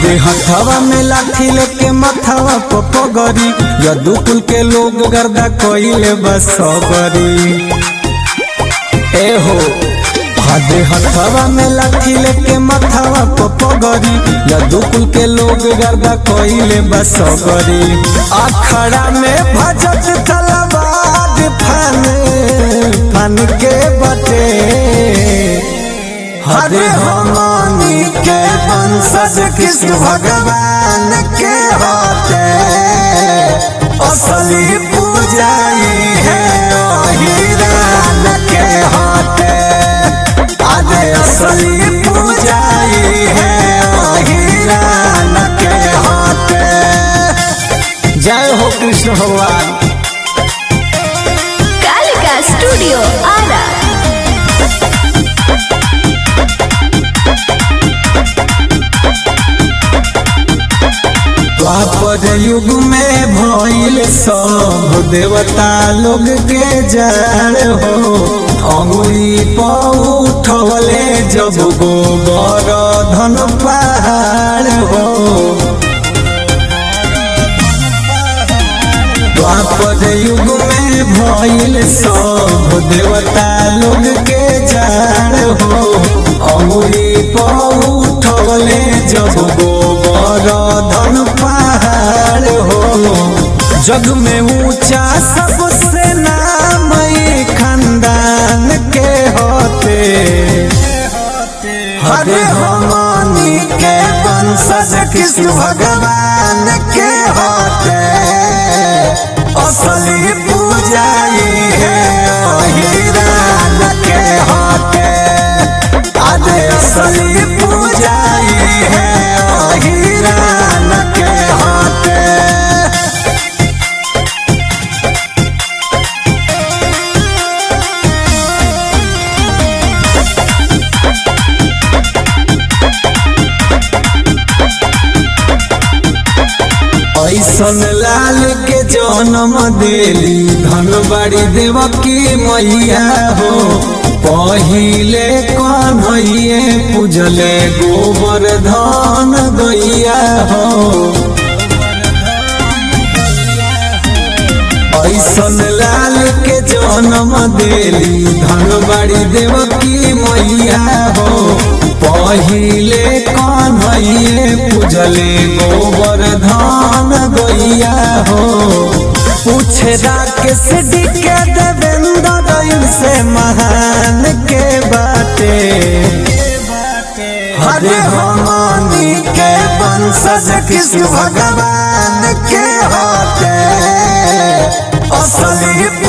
हदे हथवा में लाठी लेके मथवा पपगरी यदुकुल के लोग गर्दा कइले बस सबरी ए हो हदे हथवा में लाठी लेके मथवा पपगरी यदुकुल के लोग गर्दा कइले बस सबरी अखड़ा में भजत तलवार फन फन के बटे हरे हमनी के वंशज कृष्ण भगवान के होते असली पूजाई है ओही राम के होते अरे असली पूजाई है ओही राम के होते जय हो कृष्ण भगवान कालिका स्टूडियो आरा द्वापर युग में भइल सब देवता लोग के जड़ हो अंगुली पर उठवले जब गोबर धन पहाड़ हो द्वापर युग में भइल सब देवता लोग के जड़ हो अंगुली पर उठवले जब गोबर धन पहाड़ हो जग में ऊंचा सबसे नाम ई खानदान के होते हरे हमनी के वंशज कृष्ण भगवान के होते असली पूजाई है ओही राम के होते अरे असली पूजाई है ओही राम के होते ऐसन लाल के जन्म देली धनबाड़ी देवकी मैया हो पहिले कन्हैये पूजले गोबर धन गैया हो ऐसन लाल के जन्म देली धनबाड़ी देवकी मैया हो पहिले कन्हैये पूजले गोबर धान गैया हो पूछे राकेश डी के देवेंद्र से महान के बाटे हरे हमनी के वंशज कृष्ण भगवान के होते असली